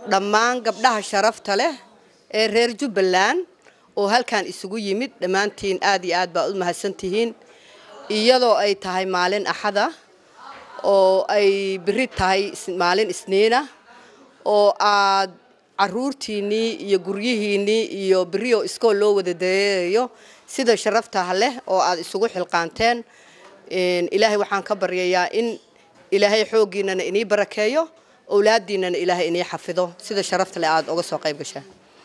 dhammaan gabdhaha sharafta leh ee reer jubbaland oo halkan isugu yimid dhammaantiin aad iyo aad baa u mahadsantihiin iyadoo ay tahay maalin axada oo ay beri tahay maalin isniina oo aad caruurtiinnii iyo guryihiinnii iyo berioo iskool loo wada dareerayo sida sharaftaha leh oo aad isugu xilqaanteen ilaahay waxaan ka baryayaa in ilaahay xooggiinana inii barakeeyo owlaadiinana ilaahay inii xafido sida sharafta leh aada uga soo qayb gashaan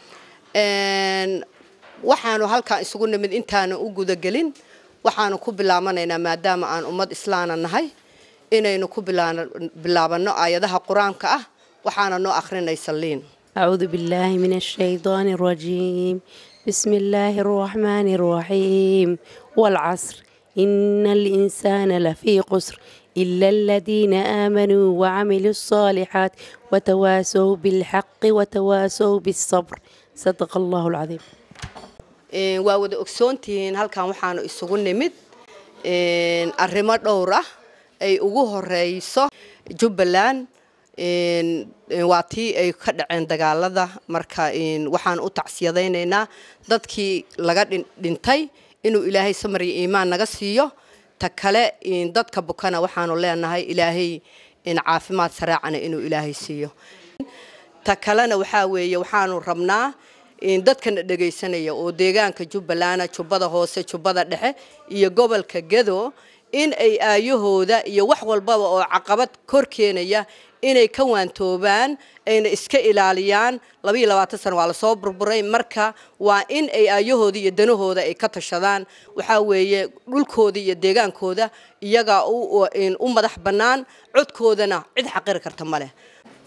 waxaanu halkan isugu nimid intaana u gudagelin waxaanu ku bilaabanaynaa maadaama aan ummad islaana nahay inaynu ku bilaabanno aayadaha qur-aanka ah waxaana noo akhrinaysa liin أعوذ بالله من الشيطان الرجيم بسم الله الرحمن الرحيم والعصر إن الإنسان لفي قسر إلا الذين آمنوا وعملوا الصالحات وتواسوا بالحق وتواسوا بالصبر صدق الله العظيم waa wada ogsoontihiin halkan waxaanu isugu nimid arrimo dhowr ah ay ugu horeyso jubbaland waa tii ay ka dhaceen dagaalada marka waxaan u tacsiyadaynaynaa dadkii laga dhintay inuu ilaahay samar iyo iimaan naga siiyo ta kale dadka bukana waxaanu leenahay ilaahay caafimaad sareecana inuu ilaahay siiyo ta kalena waxaa weeye waxaanu rabnaa dadkana dhegaysanaya oo deegaanka jubbalana jubbada hoose jubbada dhexe iyo gobolka gedo in ay aayahooda iyo wax walbaba oo caqabad kor keenaya inay ka waantoobaan ayna iska ilaaliyaan labaiyo labaatan sano waa lasoo burburay marka waa in ay aayahooda iyo danahooda ay ka tashadaan waxaa weeye dhulkooda iyo deegaankooda iyagaa u madax bannaan codkoodana cid xaqiri karta ma leh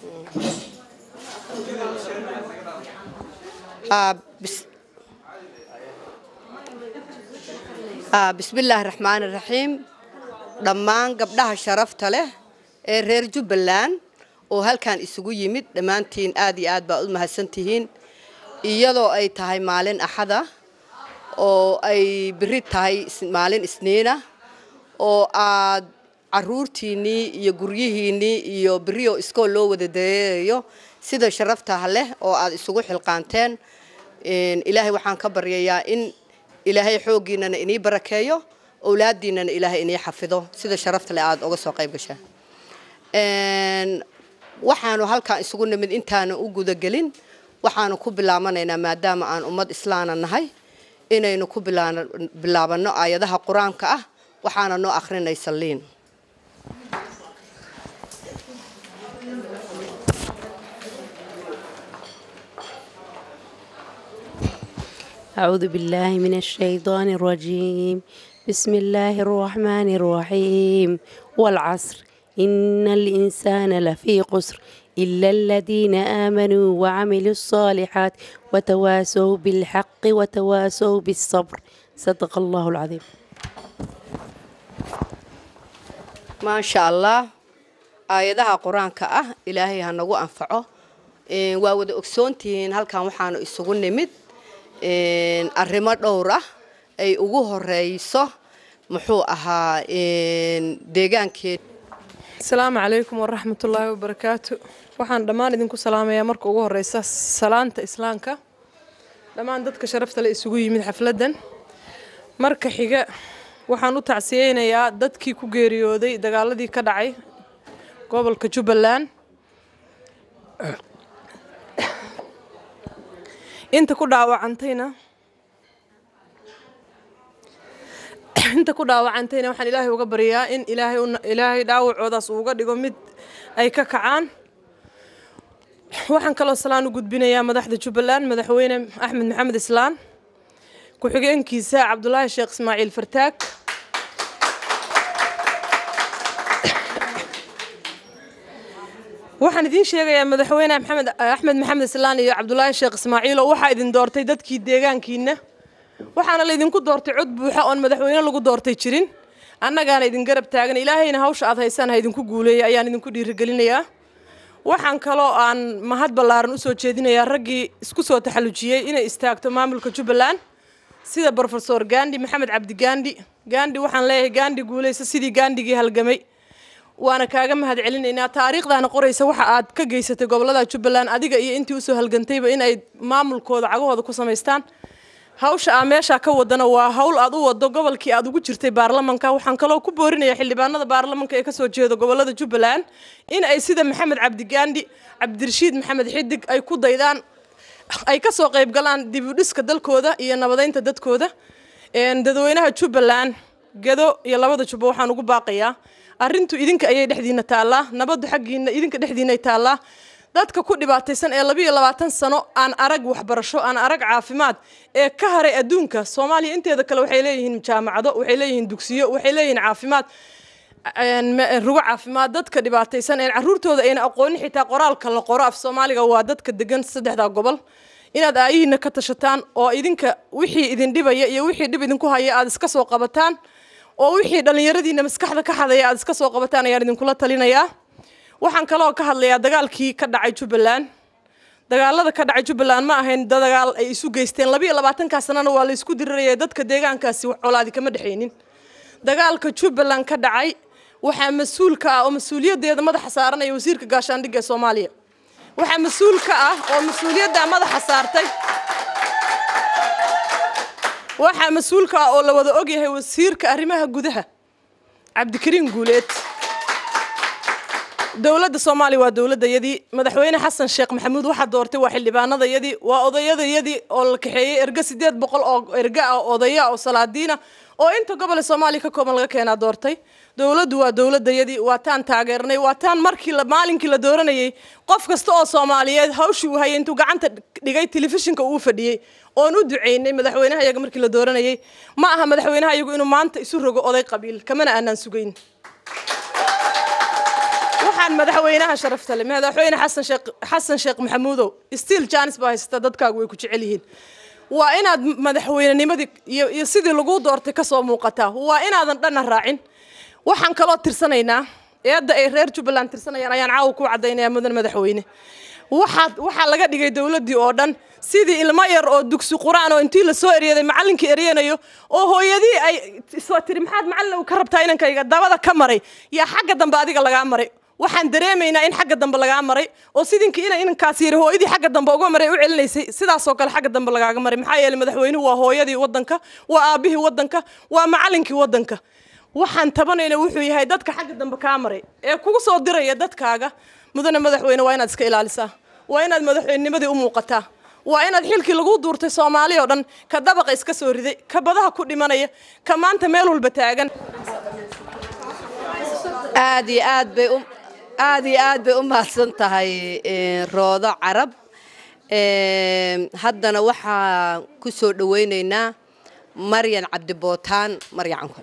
bismillaahi raxmaani raxiim dhammaan gabdhaha sharafta leh ee reer jubbaland oo halkan isugu yimid dhammaantiin aad iyo aad baa u mahadsantihiin iyadoo ay tahay maalin axada oo ay beri tahay maalin isniina oo aad caruurtiinnii iyo guryihiinnii iyo berioo iskool loo wada dareerayo sida sharaftaha leh oo aad isugu xilqaanteen ilaahay waxaan ka baryayaa in ilaahay xooggiinana inii barakeeyo owlaadiinana ilaahay inii xafido sida sharafta leh aada uga soo qayb gashaan waxaanu halkan isugu nimid intaana u gudagelin waxaanu ku bilaabanaynaa maadaama aan ummad islaana nahay inaynu ku bilaabanno aayadaha qur-aanka ah waxaana noo akhrinaysa liin أعوذ بالله من الشيطان الرجيم بسم الله الرحمن الرحيم والعصر إن الإنسان لفي قسر إلا الذين آمنوا وعملوا الصالحات وتواسوا بالحق وتواسوا بالصبر صدق الله العظيم ما شاء الله aayadaha qur-aanka ah ilaahay ha nagu anfaco waa wada ogsoontihiin halkan waxaanu isugu nimid arrimo dhowr ah ay ugu horeyso muxuu ahaa deegaankeed asalaamu calaykum waraxmatullaahi wabarakaatu waxaan dhammaan idinku salaamayaa marka ugu horeysa salaanta islaamka dhammaan dadka sharafta le isugu yimid xafladdan marka xiga waxaan u tacsiyeynayaa dadkii ku geeriyooday dagaaladii ka dhacay gobolka jubbaland inta ku dhaawacantayna inta ku dhaawacantayna waxaan ilaahay uga baryaa in ilaahay ilaahay dhaawacoodaas uuga dhigo mid ay ka kacaan waxaan kaloo salaan u gudbinayaa madaxda jubbaland madaxweyne axmed maxamed islaan ku-xigeenkiisa cabdulaahi sheekh ismaaciil fartaag waxaan idiin sheegayaa madaxweyne maxamed axmed maxamed islaan iyo cabdulaahi sheekh ismaaciil oo waxaa idin doortay dadkii deegaankiina waxaana laydinku doortay cod buuxa oon madaxweyne lagu doortay jirin annagaana idin garab taagan ilaahayna hawsha aad haysaan ha idinku guuleeya ayaan idinku dhiirigelinayaa waxaan kaloo aan mahad ballaaran usoo jeedinayaa raggii isku soo taxallujiyey inay istaagto maamulka jubbaland sida brofesor gandi maxamed cabdi gandi gandi waxaan leeyahay gandi guuleysa sidii gaandigii halgamay waana kaaga mahad celinaynaa taariikhdaana qoraysa waxa aad ka geysatay gobolada jubbaland adiga iyo intii usoo halgantayba in ay maamulkooda cagahooda ku samaystaan hawsha aa meeshaa ka wadana waa hawl aad u wado gobolkii aad ugu jirtay baarlamanka waxaan kaloo ku boorinaya xildhibaanada baarlamanka ee kasoo jeeda gobolada jubbaland in ay sida maxamed cabdigaandhi cabdirashiid maxamed xidig ay ku daydaan ay kasoo qayb galaan dib u dhiska dalkooda iyo nabadeynta dadkooda dadweynaha jubbaland gedo iyo labada jubba waxaan ugu baaqayaa arrintu idinka ayay dhexdiina taallaa nabaddu xaggiina idinka dhexdiinay taallaa dadka ku dhibaataysan ee labiiyo labaatan sano aan arag waxbarasho aan arag caafimaad ee ka haray adduunka soomaaliya inteeda kale waxay leeyihiin jaamacado waxay leeyihiin dugsiyo waxay leeyihiin caafimaad rugo caafimaad dadka dhibaataysan een caruurtooda ayna aqoonin xitaa qoraalka la qoro af soomaaliga waa dadka degan saddexdaa gobol inaad aayihiina ka tashataan oo idinka wixii idin dhibaya iyo wixii dhib idinku haya aad iska soo qabataan oo wixii dhallinyaradiina maskaxda ka xadaya aad iska soo qabataan ayaan idinkula talinayaa waxaan kaloo ka hadlayaa dagaalkii ka dhacay jubbaland dagaalada ka dhacay jubbaland ma ahayn dagaal ay isu geysteen labiiyo labaatankaa sanana waa la isku diriraya dadka deegaankaasi wax colaadi kama dhexaynin dagaalka jubbaland ka dhacay waxaa mas-uul ka ah oo mas-uuliyaddeeda madaxa saaranaya wasiirka gaashaandhigga ee soomaaliya waxaa mas-uul ka ah oo mas-uuliyadda madaxa saartay waxaa mas-uul ka ah oo la wada ogyahay wasiirka arrimaha gudaha cabdikariin guuleed dowladda soomaaliya waa dowladayadii madaxweyne xasan sheekh maxamuud waxaa doortay waa xildhibaanadayadii waa odayadayadii oo la kaxeeyey erga sideed boqol oo erga ah odaya oo salaadiina oo inta gobole soomaaliya ka kooban laga keenaa doortay dowladdu waa dowladayadii waa taan taageernay waa taan markii maalinkii la dooranayay qof kasta oo soomaaliyeed hawshii uu hayay intuu gacanta dhigay telefishinka uu fadhiyey oon u ducaynay madaxweynaha iyaga markii la dooranayay ma aha madaxweynaha iyagu inuu maanta isu rogo oday qabiil kamana aanaan sugayn waxaan madaxweynaha sharafta leh madaxweyne xasan sheekh xasan sheekh maxamuudow stiil janis baa haysata dadkaagu way ku jecel yihiin waa inaad madaxweynenimadii iyo iyo sidii lagu doortay kasoo muuqataa waa inaadan dhanna raacin waxaan kaloo tirsanaynaa eedda ay reer jubbaland tirsanayaan ayaan caawa ku caddaynaya mudan madaxweyne waxaa waxaa laga dhigay dowladdii oo dhan sidii ilmo yar oo dugsi qur-aan oo intii lasoo eryaday macallinkii eryanayo oo hooyadii ay soo tiri maxaad macallin ka rabtaa inankayga dabada ka maray yaa xagga dambe adiga lagaa maray waxaan dareemaynaa in xagga dambe lagaa maray oo sidinkii ina inankaas yiri hooyadii xagga dambe uga maray u celinaysay sidaasoo kale xagga dambe lagaaga maray maxaa yeelay madaxweynuhu waa hooyadii waddanka waa aabihii waddanka waa macallinkii waddanka waxaan tabanayna wuxuu yahay dadka xagga dambe kaa maray ee kugu soo diraya dadkaaga mudane madaxweyne waa inaad iska ilaalisaa waa inaad madaxweynenimadii u muuqataa waa inaad xilkii lagu duurtay soomaaliya oo dhan ka dabaqa iska soo riday ka badaha ku dhimanaya ka maanta meel walba taagan aad iyo aad bay u aad iyo aad bay u mahadsan tahay roodo carab haddana waxaa ku soo dhawaynaynaa maryan cabdibootaan maryan cankole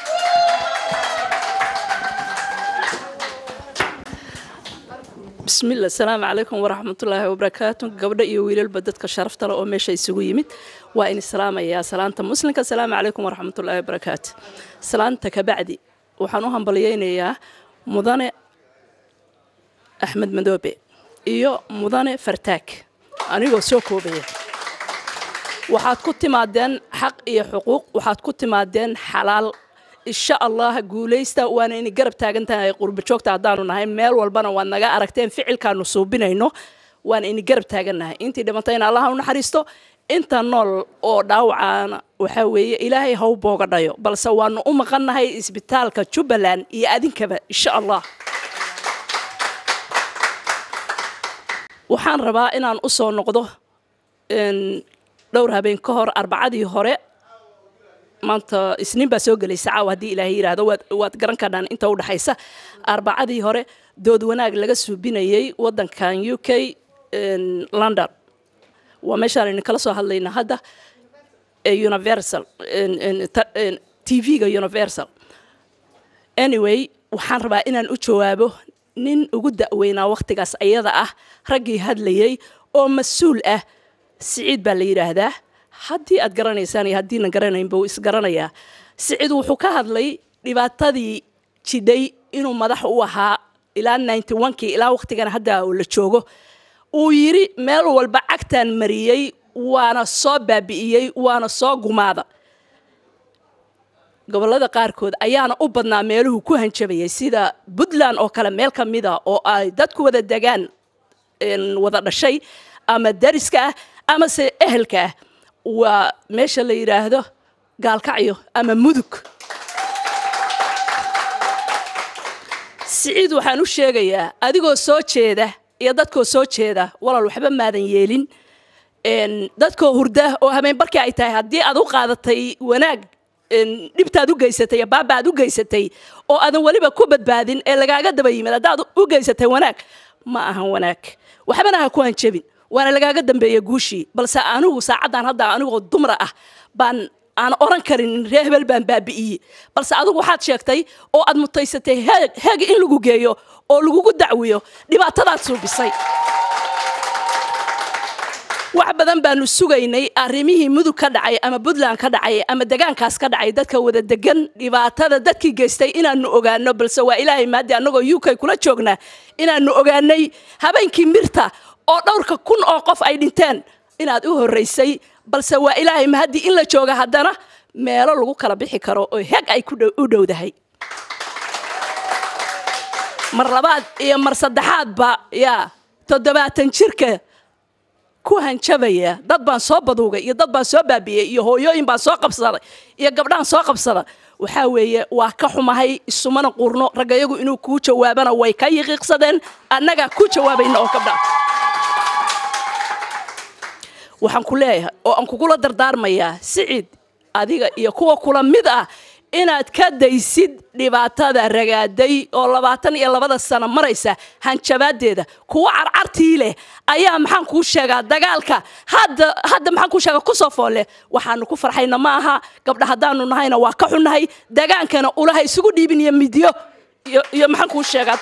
bismillah asalaamu calaykum waraxmatullaahi wabarakaatu gabdho iyo wiilalba dadka sharafta leh oo meesha isugu yimid waa in islaamayaa salaanta muslimka asalaamu calaykum waraxmatullaahi wabarakaatu salaanta kabacdi waxaan u hambalyeynayaa mudane axmed madoobe iyo mudane fartaag anigoo soo koobaya waxaad ku timaadeen xaq iyo xuquuq waxaad ku timaadeen xalaal insha allah guulaysta waana inay garab taagan tahay qurba joogta haddaanu nahay meel walbana waad naga aragteen ficilkaanu suubinayno waana inay garab taagannahay intii dhimantayna allah u naxariisto inta nool oo dhaawacaana waxaa weeye ilaahay haw booga dhayo balse waanu u maqannahay isbitaalka jubbaland iyo adinkaba insha allah waxaan rabaa inaan u soo noqdo dhowr habeen ka hor arbacadii hore maanta isniin baa soo gelaysa caawa haddii ilaahay yidhaahdo waad waad garan kadhaan inta u dhexaysa arbacadii hore dood wanaag laga suubinayay waddankan u k london waa meeshaan idin kala soo hadlayna hadda universal t v-ga universal anyway waxaan rabaa inaan u jawaabo nin ugu da'weynaa wakhtigaas ayada ah raggii hadlayay oo mas-uul ah siciid baa la yidhaahdaa haddii aad garanaysaan iyo haddiina garanaynba wuu isgaranayaa siciid wuxuu ka hadlay dhibaatadii jidhay inuu madax u ahaa ilaa ninety onkii ilaa wakhtigana hadda uu la joogo uu yidhi meel walba cagtaan mariyey waana soo baabi'iyey waana soo gumaada gobollada qaarkood ayaana u badnaa meeluhu ku hanjabayay sida puntland oo kale meel ka mid a oo ay dadku wada degaan wada dhashay ama dariska ah amase ehelka ah waa meesha la yidhaahdo gaalkacyo ama mudug siciid waxaan u sheegayaa adigoo soo jeeda iyo dadkoo soo jeeda walaal waxba maadan yeelin dadkoo hurda oo habeenbarkii ay tahay haddii aad u qaadatay wanaag dhibtaad u geysatay baaba aad u geysatay oo aadan weliba ku badbaadin ee lagaaga daba yimid haddaad u geysatay wanaag ma ahan wanaag waxbana ha ku hanjabin waana lagaaga dambeeya guushii balse anigu saacaddan hadda anigoo dumra ah baan aan oran karin ree hebel baan baabi'iyey balse adigu waxaad sheegtay oo aad mutaysatay heeg heeg in lagu geeyo oo lagugu dacwiyo dhibaatadaad suubisay wax badan baanu sugaynay arrimihii mudug ka dhacay ama puntland ka dhacay ama degaankaas ka dhacay dadka wada degan dhibaatada dadkii geystay inaanu ogaano balse waa ilaahay maadi annagoo u k kula joognaa inaanu ogaanay habeenkii mirta oo dhowrka kun oo qof ay dhinteen inaad u horraysay balse waa ilaahay mahaddi in la jooga haddana meelo lagu kala bixi karo oo heg ay u dhowdahay mar labaad iyo mar saddexaadba yaa toddobaatan jirka ku hanjabaya dad baan soo baduugay iyo dad baan soo baabi'iyey iyo hooyooyin baan soo qabsaday iyo gabdhahan soo qabsada waxaa weeye waa ka xumahay isumana qurno raggayagu inuu kuu jawaabana way ka yiqiiqsadeen annagaa ku jawaabayna oo gabdha waxaan ku leeyahay oo aan kugula dardaarmayaa siciid adiga iyo kuwa kula mid ah inaad ka daysid dhibaatada ragaaday oo labaatan iyo labada sano maraysa hanjabaadeeda kuwa carcartii leh ayaa maxaan kuu sheegaa dagaalka hadda hadda maxaan kuu sheegaa kusoo foolle waxaanu ku farxayna ma aha gabdha haddaanu nahayna waa ka xunnahay dagaankana ulaha isugu dhiibin iyo midyo iyo maxaan kuu sheegaa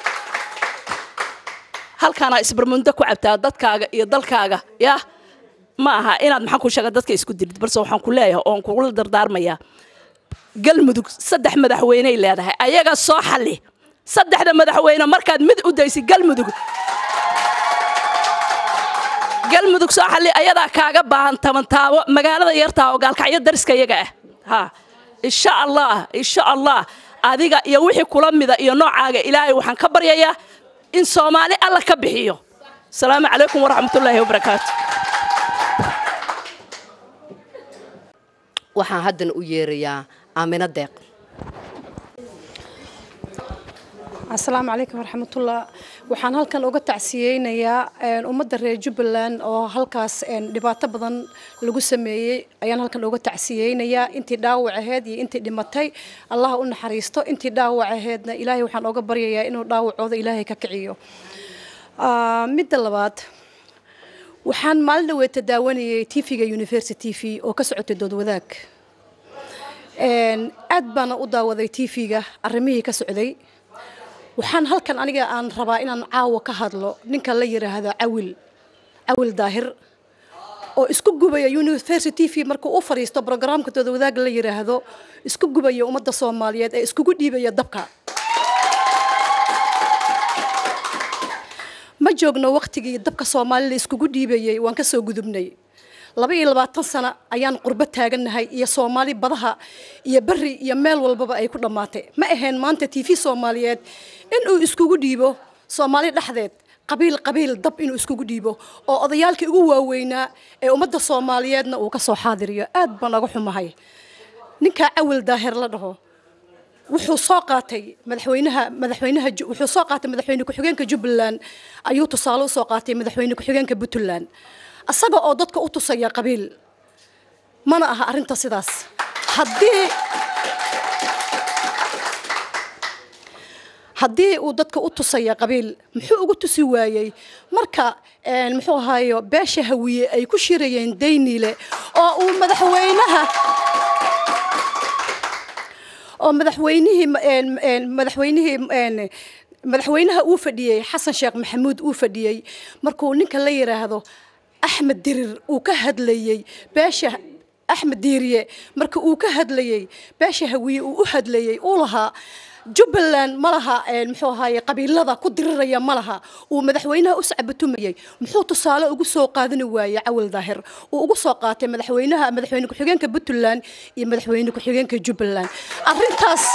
halkaana isbarmundo ku cabtaa dadkaaga iyo dalkaaga yah ma aha inaad maxaan kuu sheegaa dadka isku dirid balse waxaan ku leeyahay oon kugula dardaarmayaa galmudug saddex madaxweyney leedahay ayaga soo xalli saddexda madaxweyne markaad mid u daysid galmudug galmudug soo xalli ayadaa kaaga baahan tabantaabo magaalada yartaa oo gaalkacyo dariska iyaga ah ha insha allah insha allah adiga iyo wixii kula mida iyo noocaaga ilaahay waxaan ka baryayaa in soomaali alla ka bixiyo asalaamu calaykum waraxmatullaahi wabarakaatu waxaan haddana u yeerayaa aamino deeq asalaamu calaykum waraxmatullah waxaan halkan uga tacsiyeynayaa ummadda reer jubbaland oo halkaas dhibaato badan lagu sameeyey ayaan halkan uga tacsiyeynayaa intii dhaawac aheyd iyo intii dhimatay allaha u naxariisto intii dhaawac aheydna ilaahay waxaan oga baryayaa inuu dhaawacooda ilaahay ka kiciyo midda labaad waxaan maalin dhaweeta daawanayay tv-ga university t v oo ka socotay dood wadaag aad baana u daawaday tv-ga arrimihii ka socday waxaan halkan aniga aan rabaa inaan caawa ka hadlo ninka la yiraahdo cawil cawil daahir oo isku gubaya university v markuu u fadhiisto brograamka dood wadaag la yiraahdo isku gubaya ummadda soomaaliyeed ee iskugu dhiibaya dabka ma joogno waktigii dabka soomaalida iskugu dhiibayay waan kasoo gudubnay laba iyo labaatan sano ayaan qurbo taagannahay iyo soomaali badaha iyo beri iyo meel walbaba ay ku dhammaatay ma ahayn maanta t v soomaaliyeed inuu iskugu dhiibo soomaali dhexdeed qabiil qabiil dab inuu iskugu dhiibo oo odayaalkii ugu waaweynaa ee ummadda soomaaliyeedna uu ka soo xaadiriyo aad baan naga xumahay ninkaa cawil daahir la dhaho wuxuu soo qaatay madaxweynaha madaxweynaha wuxuu soo qaatay madaxweyne ku-xigeenka jubbaland ayuu tusaale usoo qaatay madaxweyne ku-xigeenka puntland asaga oo dadka u tusaya qabiil mana aha arrinta sidaas haddii haddii uu dadka u tusaya qabiil muxuu ugu tusi waayey marka muxuu ahaayo beesha hawiye ay ku shirayeen daynile oo uu madaxweynaha oo madaxweynihii madaxweynihii madaxweynaha uu fadhiyey xasan sheekh maxamuud uu fadhiyey markuu ninka la yiraahdo axmed dirir uu ka hadlayey beesha axmed diiriye marka uu ka hadlayey beesha hawiye uu u hadlayey uu lahaa jubbaland ma laha muxuu ahaaye qabiilada ku diriraya ma laha uu madaxweynaha u sacbatumayay muxuu tusaale ugu soo qaadani waayey cawal daahir uu ugu soo qaatay madaxweynaha madaxweyne ku-xigeenka puntland iyo madaxweyne ku-xigeenka jubbaland arrintaas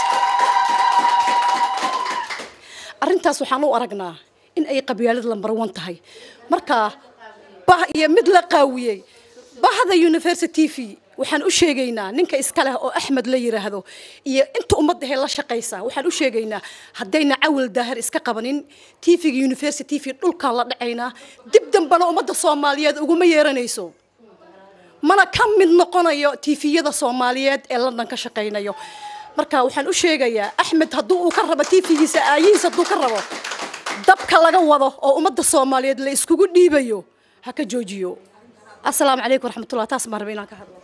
arrintaas waxaan u aragnaa in ay qabyaalad lambar one tahay marka bah iyo mid la qaawiyey bahda university v waxaan u sheegaynaa ninka iska leh oo axmed la yiraahdo iyo inta ummaddahe la shaqaysa waxaan u sheegaynaa haddayna cawal daahir iska qabanin tvga university v dhulkaan la dhacaynaa dib dambana ummadda soomaaliyeed uguma yeeranayso mana ka mid noqonayo tviyada soomaaliyeed ee london ka shaqaynayo marka waxaan u sheegayaa axmed hadduu uu ka rabo tvgiisa aayihiis hadduu ka rabo dabka laga wado oo ummadda soomaaliyeed la iskugu dhiibayo ha ka joojiyo asalaamu calaykum waraxmatullah taas maan raba inaan ka hadlo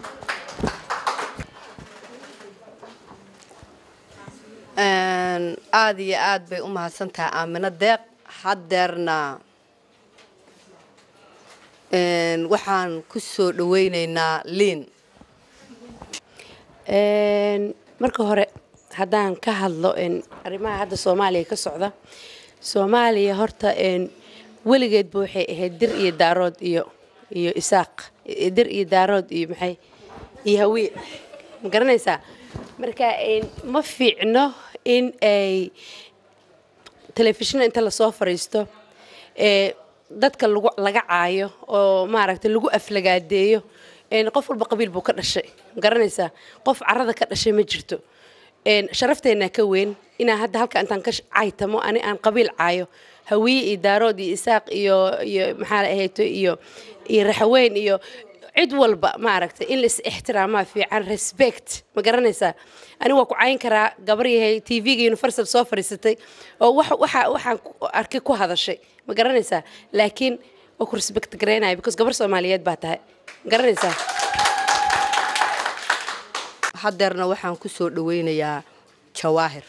aada iyo aad bay u mahadsantahay aamino deeq haddeerna waxaan ku soo dhaweyneynaa liin marka hore haddaan ka hadlo arrimaha hadda soomaaliya ka socda soomaaliya horta weligeedba waxay ahayd dir iyo daarood iyo iyo isaaq dir iyo daarood iyo maxay iyo hawiye ma garanaysaa marka ma fiicno in ay telefishina inta lasoo fariisto dadka lagu laga caayo oo maaragtay lagu aflagaadeeyo qof walba qabiil buu ka dhashay ma garanaysaa qof carada ka dhashay ma jirto sharafteenaa ka weyn inaan hadda halka intaan ka caytamo ani aan qabiil caayo hawiye iyo daarood iyo isaaq iyo iyo maxaa la ahayto iyo iyo raxaweyn iyo cid walba maaragtay in lais ixtiraamaa fiican respect ma garanaysaa ani waa ku cayn karaa gabar yahay tvga universal soo fadhiisatay oo waxa waxaan arkay ku hadashay ma garanaysaa laakiin waa ku respect garaynaya because gabar soomaaliyeed baa tahay ma garanaysaa haddeerna waxaan ku soo dhaweynayaa jawaahir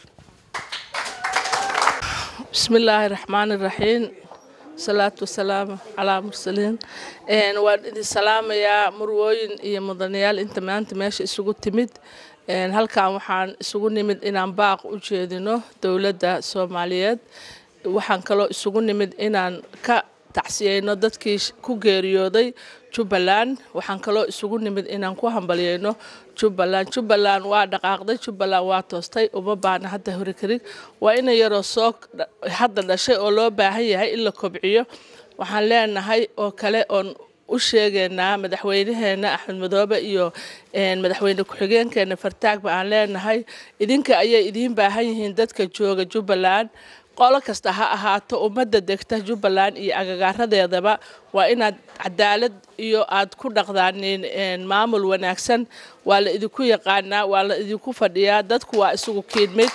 بسم الله الرحمن الرحيم صلاة والسلام على مرسلين een waan idin salaamayaa murwooyin iyo mudanayaal inta maanta meesha isugu timid een halkan waxaan isugu nimid inaan baaq u jeedino dowladda soomaaliyeed waxaan kaloo isugu nimid inaan ka tacsiyeyno dadkii ku geeriyooday jubbaland waxaan kaloo isugu nimid inaan ku hambalyeyno jubbaland jubbaland waa dhaqaaqday jubbaland waa toostay uma baahna hadda hore karig waa ina yaroo soo hadda dhashay oo loo baahan yahay in la kobciyo waxaan leenahay oo kale oon u sheegaynaa madaxweynaheena axmed madoobe iyo madaxweyne ku-xigeenkeena fartaagba aan leenahay idinka ayay idiin baahan yihiin dadka jooga jubbaland qolo kasta ha ahaato ummadda degta jubbaland iyo agagaaradeedaba waa inaad cadaalad iyo aad ku dhaqdaanin maamul wanaagsan waa la idinku yaqaanaa waa la idinku fadhiyaa dadku waa isugu kiidmid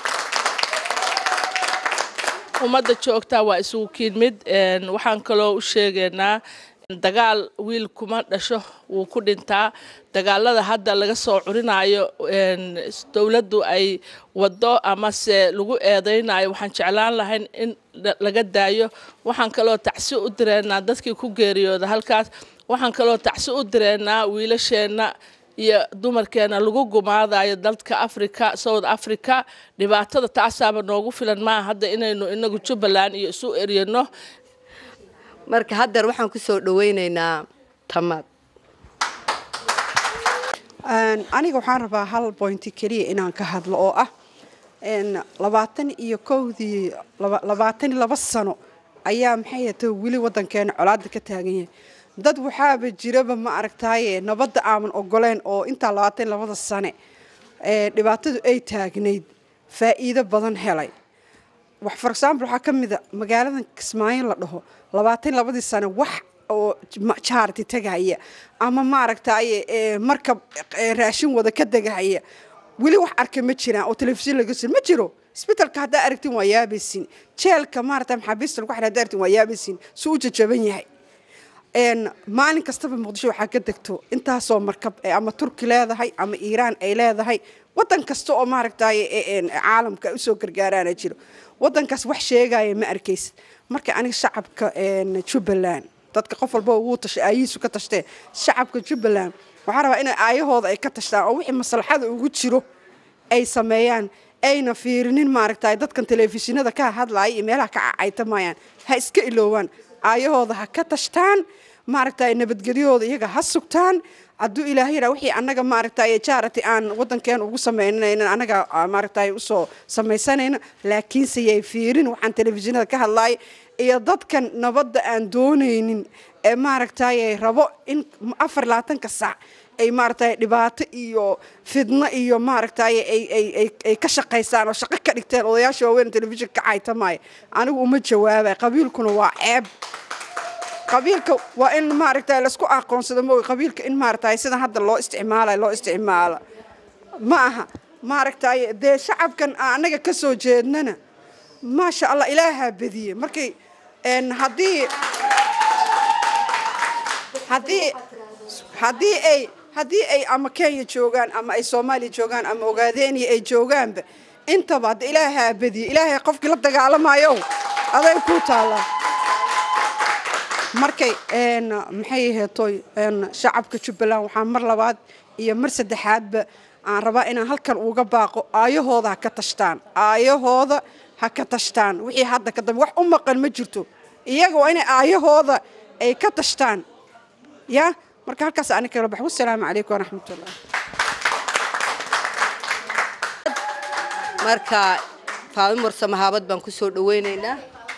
ummadda joogtaa waa isugu kiidmid waxaan kaloo u sheegaynaa dagaal wiil kuma dhasho wuu ku dhintaa dagaalada hadda laga soo curinayo dowladdu ay wado amase lagu eedeynayo waxaan jeclaan lahayn in laga daayo waxaan kaloo tacsi u direynaa dadkii ku geeriyooda halkaas waxaan kaloo tacsi u direynaa wiilasheenna iyo dumarkeena lagu gumaadayo dalka africa south africa dhibaatada taasaaba noogu filan maaha hadda inaynu inagu jubbaland iyo isu eryano marka haddeer waxaan ku soo dhaweyneynaa tamaad aniga waxaan rabaa hal bointi keliya inaan ka hadlo oo ah labaatan iyo kowdii labaatan iyo laba sano ayaa maxay ta weli wadankeena colaada ka taagan yahay dad waxaaba jiraba ma aragtaaye nabadda aaman ogoleen oo intaa labaatan labada sane dhibaatadu ay taagnayd faa'iido badan helay wax for example waxaa ka mida magaaladan kismaayo la dhaho labaatan labadii sane wax oo charity tegahaya ama maaragtaaye markab raashin wada ka degahaya weli wax arka ma jiraan oo telefishin laga sir ma jiro isbitalka haddaa aragtin waa yaabaysin jeelka maarata maxaabiista lagu xidha haddaa aragtin waa yaabaysin suu u jajaban yahay maalin kastaba muqdisho waxaa ka degto intaasoo markab ama turki leedahay ama iiraan ay leedahay wadan kasta oo maaragtay caalamka usoo gargaaraana jiro wadankaas wax sheegaya ma arkaysid marka aniga shacabka jubbaland dadka qof walba wuu tashay aayihiisu ka tashtee shacabka jubbaland waxaa rabaa inay aayahooda ay ka tashtaan oo wixii maslaxada ugu jiro ay sameeyaan ayna fiirinin maaragtay dadkan telefishinada ka hadlaya iyo meelaha ka cacaytamayaan ha iska iloowaan aayahooda ha ka tashtaan maaragtay nabadgelyahooda iyaga ha sugtaan hadduu ilaahay yidhaa wixii annaga maaragtay charity aan waddankeena ugu samaynayna annaga maaragtay usoo samaysanayna laakiinse yay fiirin waxaan telefishinada ka hadlaya iyo dadkan nabadda aan doonaynin ee maaragtay rabo in afar labaatanka sac ay maaragtay dhibaato iyo fidno iyo maaragtay ay ka shaqaysaan oo shaqo ka dhigteen odayaasha waaweyn telefishinka ka caytamaya anigu uma jawaabay qabiilkuna waa ceeb qabiilka waa in maaragtay laisku aqoonsado mo qabiilka in maaragtay sidan hadda loo isticmaalayo loo isticmaalo ma aha maaragtay dee shacabkan annaga ka soo jeednana maasha allah ilaahaa badiye markay haddii haddii haddii ay haddii ay ama kenya joogaan ama ay soomaaliya joogaan ama ogaadeeniya ay joogaanba intaba hadda ilaahaa badiye ilaahay qofkii la dagaalamayo aday ku taallaa markay maxay aheetoy shacabka jubbaland waxaa mar labaad iyo mar saddexaadba aan rabaa inaan halkan uga baaqo aayahooda ha ka tashtaan aayahooda ha ka tashtaan wixii hadda ka dambe wax u maqan ma jirto iyaga waa inay aayahooda ay ka tashtaan ya marka halkaas ani kala bax wasalaamu calaykum waraxmatullah marka faami mursa mahaabad baan ku soo dhaweynaynaa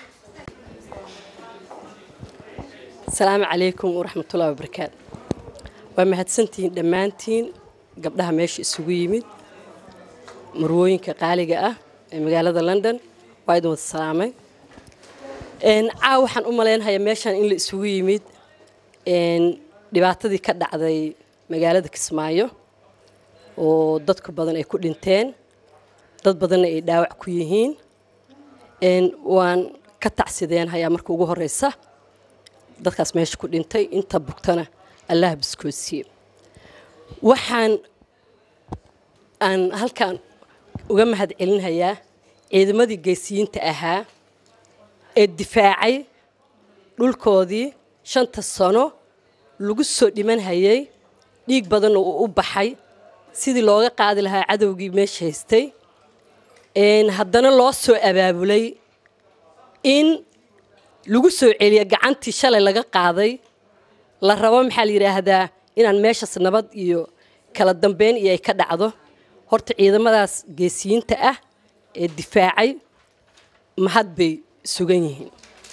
asalaamu calaykum waraxmatullahi wabarakaatu waa mahadsantihiin dhammaantiin gabdhaha meesha isugu yimid marwooyinka qaaliga ah ee magaalada london waa idin wada salaamay caaw waxaan u malaynhayaa meeshaan in la isugu yimid dhibaatadii ka dhacday magaalada kismaayo oo dadku badan ay ku dhinteen dad badanna ay dhaawac ku yihiin waan ka tacsideenhayaa marka ugu horeysa dadkaas meesha ku dhintay inta bugtana allah biskoosiye waxaan aan halkaan uga mahad celinhayaa ciidamadii geesiyiinta ahaa ee difaacay dhulkoodii shanta sano lagu soo dhimanhayay dhiig badanna uu u baxay sidii looga qaadi lahaa cadowgii meesha haystay haddana loo soo abaabulay in lagu soo celiya gacantii shalay laga qaaday la rabo maxaa la yidhaahdaa inaan meeshaas nabad iyo kala dambeyn iyo ay ka dhacdo horta ciidamadaas geesiyiinta ah ee difaacay mahad bay sugan yihiin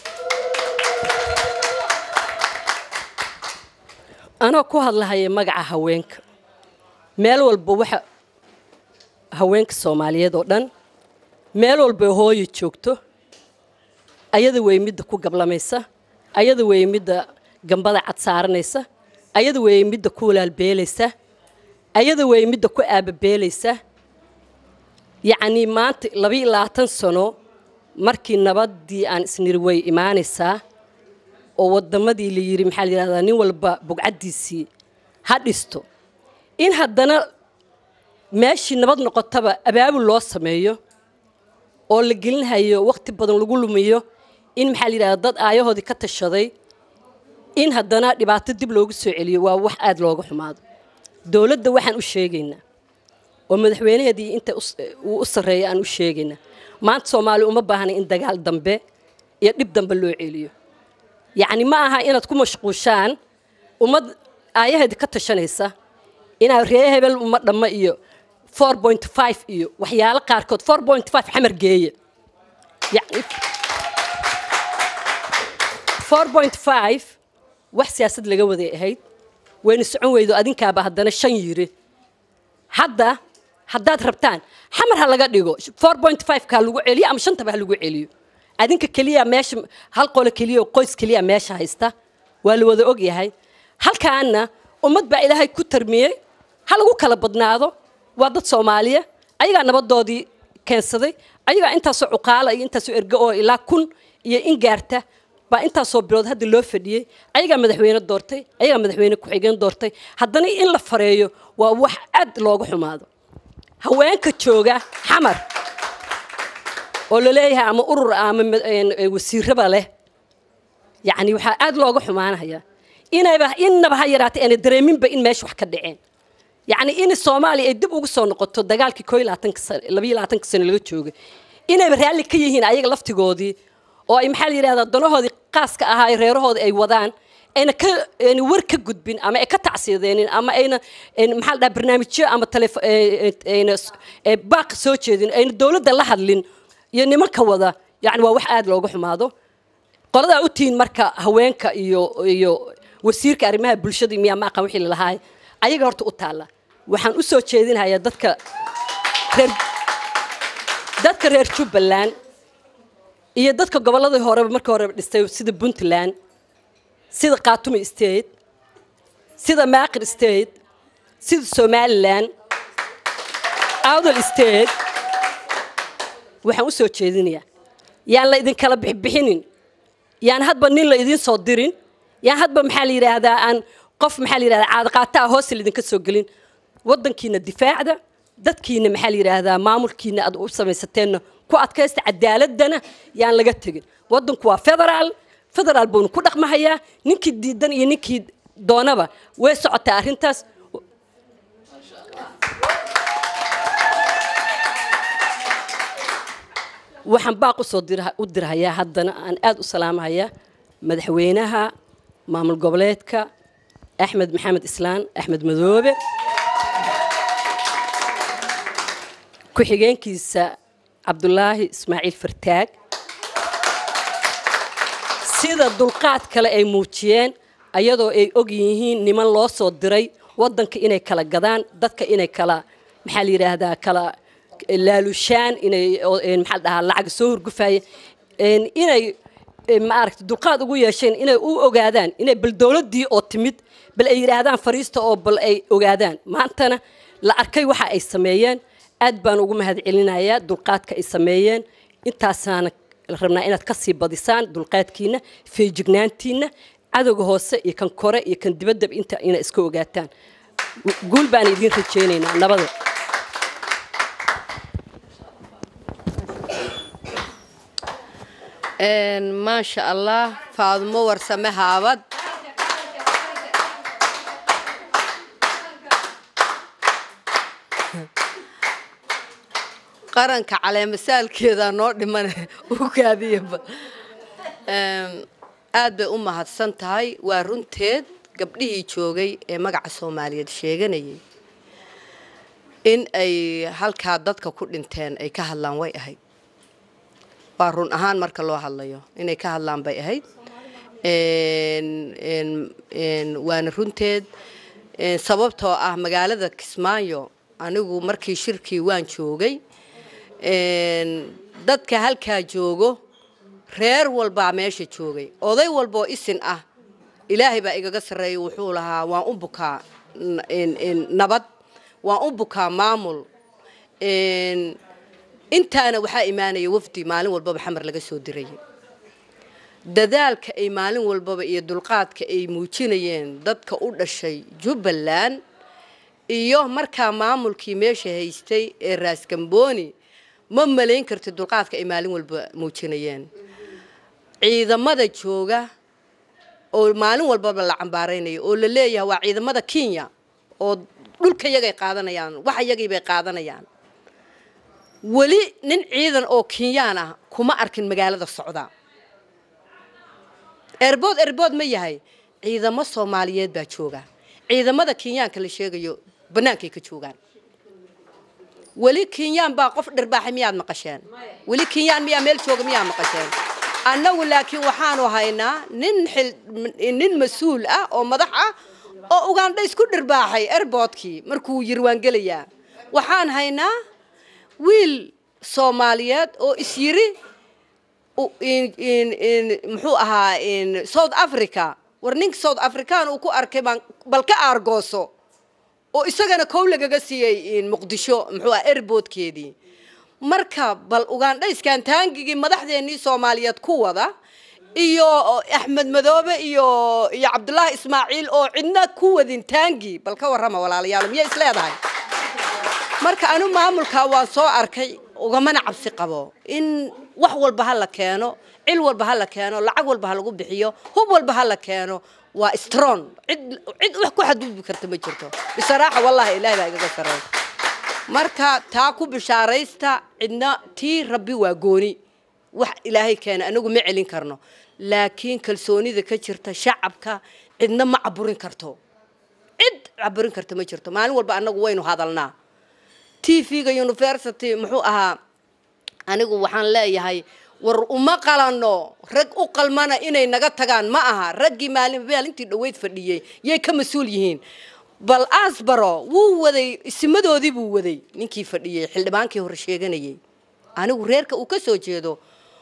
anoo ku hadlahaya magaca haweenka meel walba waxa haweenka soomaaliyeed oo dhan meel walba hooyo joogto ayada wey midda ku gablamaysa ayada wey midda gambada cad saaranaysa ayada wey midda ku walaalbeelaysa ayada wey midda ku aababeelaysa yacnii maanta labaiyo labaatan sano markii nabaddii aan isniri way imaanaysaa oo waddamadii la yidhi maxaa la yidhahdaa nin walba bugcaddiisii ha dhisto in haddana meeshii nabad noqotaba abaabul loo sameeyo oo la gelinhayo wakhti badan lagu lumiyo in maxaa la yidhahdaa dad aayahoodii ka tashaday in haddana dhibaato dib loogu soo celiyo waa wax aada looga xumaado dowladda waxaan u sheegaynaa oo madaxweynaheedii inta uu u sarreeya aan u sheegaynaa maanta soomaaliya uma baahnay in dagaal dambe iyo dhib dambe loo celiyo yacni ma aha inaad ku mashquushaan ummad aayaheedii ka tashanaysa inaad ree hebel uma dhammo iyo four point five iyo waxyaalo qaarkood four point five xamar geeya yani four point five wax siyaasad laga waday ahayd wayna socon weydo adinkaaba haddana shan yiri hadda haddaad rabtaan xamar ha laga dhigo four point five ka ha lagu celiyo ama shantaba ha lagu celiyo adinka keliya meesha hal qolo keliya oo qoys keliya meesha haysta waa la wada og yahay halkaana ummad baa ilaahay ku tarmiyey ha lagu kala badnaado waa dad soomaaliya ayagaa nabadoodii keensaday ayagaa intaasoo cuqaala iyo intaasoo ergo oo ilaa kun iyo in gaarta baa intaasoo bilood hadda loo fadhiyey ayagaa madaxweyne doortay ayagaa madaxweyne ku-xigeen doortay haddana in la fareeyo waa wax aad looga xumaado haweenka jooga xamar oo laleeyahay ama urur ama wasiiraba leh yacni waxaa aad looga xumaanaya inayba innaba ha yaraatay aanay dareeminba in meesha wax ka dhaceen yacni in soomaaliya ay dib ugu soo noqoto dagaalkii koo iyo labaatanka sano labayo labaatanka sano laga joogay inayba raalli ka yihiin ayaga laftigoodii oo ay maxaa la yidhahdaa danahoodii qaaska ahaa ee reerahooda ay wadaan ayna ka ayna war ka gudbin ama ay ka tacsiideenin ama ayna ayna maxaa la dhahaa barnaamijyo ama telefo ayna ee baaq soo jeedin ayna dowladda la hadlin iyo nimanka wada yacni waa wax aad looga xumaado qoladaa u tihiin marka haweenka iyo iyo wasiirka arrimaha bulshada miyaa ma aqaan wixii lalahaay ayaga horta u taalla waxaan u soo jeedinayaa dadka reer dadka reer jubbaland iyo dadka gobolladii horeba markii horeba dhistay sida puntland sida khatumi state sida maaqir state sida somaliland awdal state waxaan u soo jeedinayaa yaan la idinkala bixbixinin yaan hadba nin la idiin soo dirin yaan hadba maxaa la yidhaahdaa aan qof maxaa la yidhahdaa caadaqaataa hoose laidinka soo gelin waddankiina difaacda dadkiina maxaa la yidhaahdaa maamulkiina aad u samaysateenna ku adkaysta cadaaladana yaan laga tegin waddanku waa federaal federaal buunu ku dhaqmahayaa ninkii diidan iyo ninkii doonaba way socotaa arrintaas waxaan baaq usoo u dirhayaa haddana aan aada u salaamahayaa madaxweynaha maamul goboleedka axmed maxamed islaan axmed madoobe ku-xigeenkiisa cabdulaahi ismaaciil fartaag sida dulqaad kale ay muujiyeen ayadoo ay og yihiin niman loo soo diray waddanka inay kala gadaan dadka inay kala maxaa la yidhaahdaa kala laalushaan inay maxaa la dhahaa lacag soo hurgufaya inay maaragta dulqaad ugu yeesheen inay u ogaadaan inay bal dowladdii oo timid bal ay yidhaahdaan fariista oo bal ay ogaadaan maantana la arkay waxa ay sameeyeen aad baan ugu mahad celinayaa dulqaadka ay sameeyeen intaasaana rabnaa inaad ka sii badisaan dulqaadkiina feejignaantiina cadowga hoose iyo kan kore iyo kan dibaddaba inta ina iska ogaataan guul baan idiin rajaynaynaa nabada maasha allah faadumo warsame haabad qaranka caleemasaalkeeda noo dhiman u kaadiyaba aad bay u mahadsan tahay waa runteed gabdhihii joogay ee magaca soomaaliyeed sheeganayay in ay halkaa dadka ku dhinteen ay ka hadlaan way ahayd waa run ahaan marka loo hadlayo inay ka hadlaan bay ahayd waana runteed sababtoo ah magaalada kismaayo anigu markii shirkii waan joogay dadka halkaa joogo reer walbaa meesha joogay oday walboo isin ah ilaahay baa igaga sarreeya wuxuu lahaa waan u bukaa nabad waan u bukaa maamul intaana waxaa imaanaya wafdi maalin walbaba xamar laga soo dirayay dadaalka ay maalin walbaba iyo dulqaadka ay muujinayeen dadka u dhashay jubbaland iyo markaa maamulkii meesha haystay ee raaskambooni ma malayn karti dulqaadka ay maalin walba muujinayeen ciidamada jooga oo maalin walbaba la cambaaraynayo oo la leeyahay waa ciidamada kenya oo dhulka yagay qaadanayaan waxa yagii bay qaadanayaan weli nin ciidan oo kenyaan ah kuma arkin magaalada socda erbood erbood ma yahay ciidamo soomaaliyeed baa jooga ciidamada kenyaanka la sheegayo bannaankay ka joogaan weli kenyaan baa qof dhirbaaxay miyaad maqasheen weli kenyaan miyaa meel jooga miyaa maqasheen annagu laakiin waxaanu haynaa nin nin mas-uul ah oo madax ah oo ugandha isku dhirbaaxay erboodkii markuu yiri waan gelayaa waxaan haynaa wiil soomaaliyeed oo is yiri muxuu ahaa south africa war ninka south african uu ku arkay baan bal ka aargooso oo isagana kow lagaga siiyey muqdisho muxuu aha erboodkeedii marka bal ugandhayskan taangigii madaxdeennii soomaaliyeed ku wada iyo axmed madoobe iyo iyo cabdullaahi ismaaciil oo cidna ku wadin taangi bal ka warrama walaalayaal miya is leedahay marka anu maamulkaa waan soo arkay ugamana cabsi qabo in wax walba ha la keeno cil walba ha la keeno lacag walba ha lagu bixiyo hub walba ha la keeno waa strong cid cid wax ku xadgudbi karta ma jirto bisaraaxa wallahi ilaahay baa igaga sareey marka taa ku bishaaraysta cidna tii rabbi waa gooni wax ilaahay keena anagu ma celin karno laakiin kalsoonida ka jirta shacabka cidna ma caburin karto cid caburin karta ma jirto maalin walba anagu waynu hadalnaa t v-ga university muxuu ahaa anigu waxaan leeyahay war uma qalano rag u qalmana inay naga tagaan ma aha raggii maalin maalintii dhaweyd fadhiyey yay ka mas-uul yihiin bal asbaro wuu waday isimadoodii buu waday ninkii fadhiyey xildhibaankii hore sheeganayay anigu reerka uu ka soo jeedo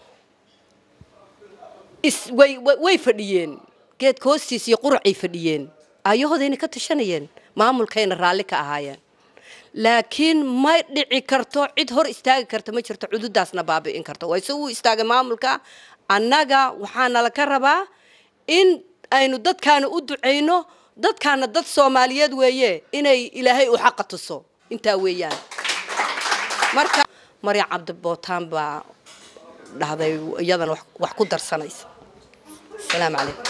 is way way- way fadhiyeen geedka hoostiis iyo quracay fadhiyeen ayahoodayna ka tashanayeen maamulkayna raalli ka ahaayeen laakiin ma dhici karto cid hor istaagi karta ma jirto cududaasna baabi'in karto waa isagu istaagay maamulka annaga waxaana laka rabaa in aynu dadkaana u ducayno dadkaana dad soomaaliyeed weeye inay ilaahay u xaqa tuso intaa weeyaan marka maryan cabdibootaan baa dhahday iyadana wax- wax ku darsanaysa asalaamu calaykum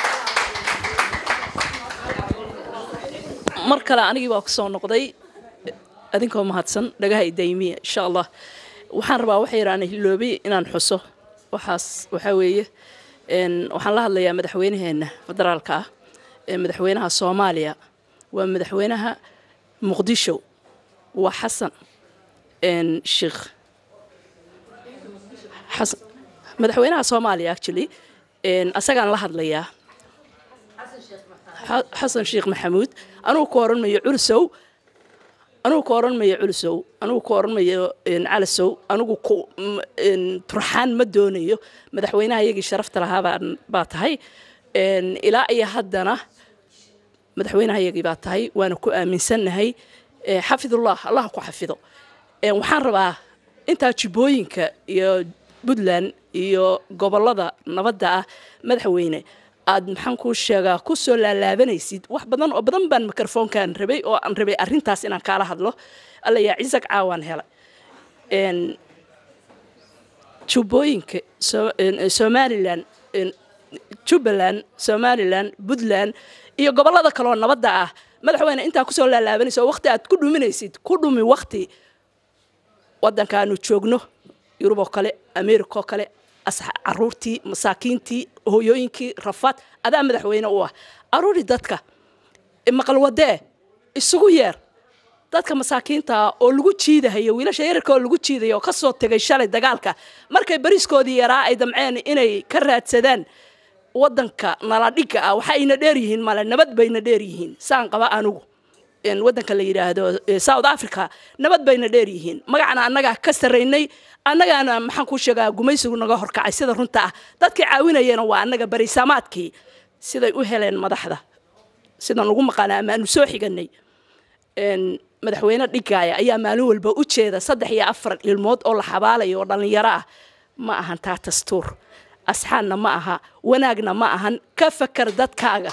mar kale anigii baa kusoo noqday adinkoo mahadsan dhagaha idaymiya insha allah waxaan rabaa waxa yaraan hiloobay inaan xuso waxaas waxaa weeye een, waxaan la hadlayaa madaxweynaheena federaalka ah ee madaxweynaha soomaaliya waa madaxweynaha muqdisho waa xasan een, sheekh xasan madaxweynaha soomaaliya actually een, asagaan la hadlayaa xa- xasan sheekh maxamuud anugu ku oran mayo culusow anugu ku oran mayo culusow anugu ku oran mayo een, calasow anugu ku m- een, turxaan ma doonayo madaxweynaha iyagii sharafta lahaa baan- baa tahay een, ilaa iyo haddana madaxweynaha iyagii baa tahay waana ku aaminsannahay ee, xafidullah allah ku xafido Een, waxaan rabaa intaa jubbooyinka iyo puntland iyo gobolada nabadda ah madaxweyne aad maxaan kuu sheegaa ku soo laalaabanaysid wax badan oo badan baan mikrofoonkaan rabay oo aan rabay arrintaas inaan kaala hadlo alla yaa cisag caawaan hela Een, jubbooyinka So- een, ee, somalilan een, jubbaland somalilan puntland iyo gobolada kaleoo nabadda ah madaxweyne intaa kusoo laalaabanaysa oo waqti aad ku dhuminaysid ku dhumi waqti waddankaanu joogno yurub oo kale america oo kale asxa- caruurtii masaakiintii hooyooyinkii rafaad adaa madaxweyne u ah aruuri dadka maqal wadee isugu yeer dadka masaakiinta ah oo lagu jiidahayo wiilasha yararka oo lagu jiidayo oo kasoo tegay shalay dagaalka markay bariskoodii yaraa ay damceen inay ka raadsadaan wadanka naladhiga ah waxa ayna dheer yihiin male nabad bayna dheer yihiin saan qaba anugu een, wadanka la yidhaahdo eh, south africa nabad bayna dheer yihiin magacana annagaa ka sarraynay annagaana maxaan kuu sheegaa gumaysigu naga horkacay sida runta ah dadkii caawinayana waa annaga bariisamaadkii siday u heleen madaxda sidaan ugu maqaana amaanu soo xiganay een, madaxweyne dhigaaya ayaa maalin walba u jeeda saddex iyo afar ilmood oo la xabaalayo oo dhallinyaro ah ma ahan taa dastuur asxaanna ma aha wanaagna ma ahan ka fakar dadkaaga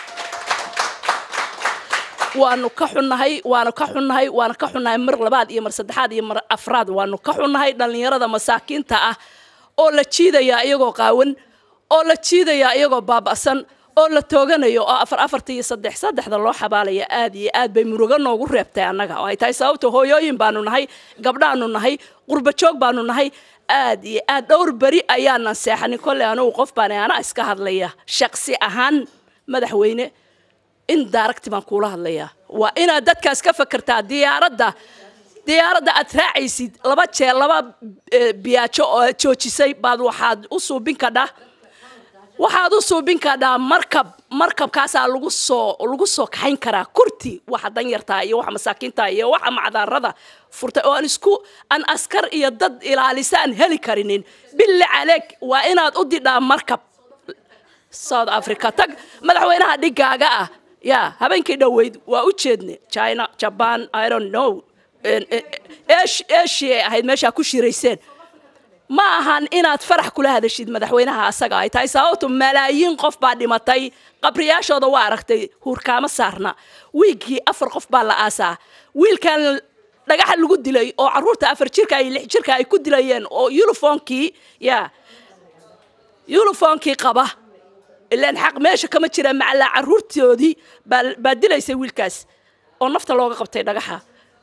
waanu ka xunnahay waanu ka xunnahay waanu ka xunnahay mar labaad iyo mar saddexaad iyo mar afraad waanu ka xunnahay dhallinyarada masaakiinta ah oo la jiidaya iyagoo qaawan oo la jiidaya iyagoo baaba'san oo la tooganayo oo afar afarta iyo saddex saddexda loo xabaalaya aad iyo aad bay murugo noogu reebtay annaga oo ay tahay sababta hooyooyin baanu nahay gabdhaanu nahay qurba joog baanu nahay aad iyo aad dhowr beri ayaanan seexanin kolley anugu qof baan anaa iska hadlaya shaqsi ahaan madaxweyne in daaragti baan kuula hadlayaa waa inaad dadkaas ka fakertaa diyaaradda diyaaradda aad raacaysid laba jeer laba eh, biyaajo oo aad joojisay baad waxaad u suubin kadhaa waxaad u suubin kadhaa markab markabkaasaa lagu soo lagu soo kaxayn karaa kurti waxa danyartaa iyo waxa masaakiinta iyo waxa macdaarada furtay oo aan isku aan askar iyo dad ilaalisa aan heli karinin bille caleeg waa inaad u didhaa markab south africa tag madaxweynaha dhigaaga ah ya habeenkii dhoweyd waa u jeedne china japan i don't know En- en- Asia- asia ay ahayd meeshaa ku shirayseen ma ahan inaad farax kula hadashid madaxweynaha asaga ay tahay sababtu malaayiin qof baa dhimatay qabriyaashooda waa aragtay huurkaama saarna wiigkii afar qof baa la aasaa wiilkan dhagaxa lagu dilay oo caruurta afar jirka iyo lix jirka ay ku dilayeen oo yulifoonkii ya yulifoonkii qaba ilaan xaq meesha kama jira macallaa carruurtoodii baa baa dilaysay wiilkaas oo nafta looga qabtay dhagaxa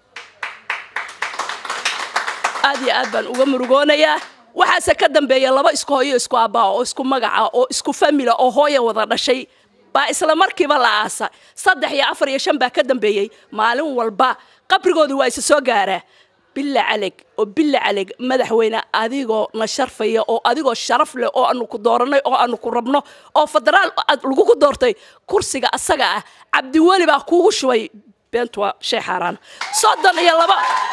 aad iyo aad baan uga murugoonayaa waxaase ka dambeeya laba isku hooyo isku aabbaa oo isku magaca oo isku famila oo hooya wada dhashay baa isla markiiba la aasa saddex iyo afar iyo shan baa ka dambeeyey maalin walba qabrigoodii waa isa soo gaaraa billa caleg oo billa caleg madaxweyne adigoo na sharfaya oo adigoo sharaf leh oo aanu ku dooranay oo aanu ku rabno oo federaal aad lagugu doortay kursiga asaga ah cabdiweli baa kuugu shubay beentu waa shay xaaraan soddon iyo laba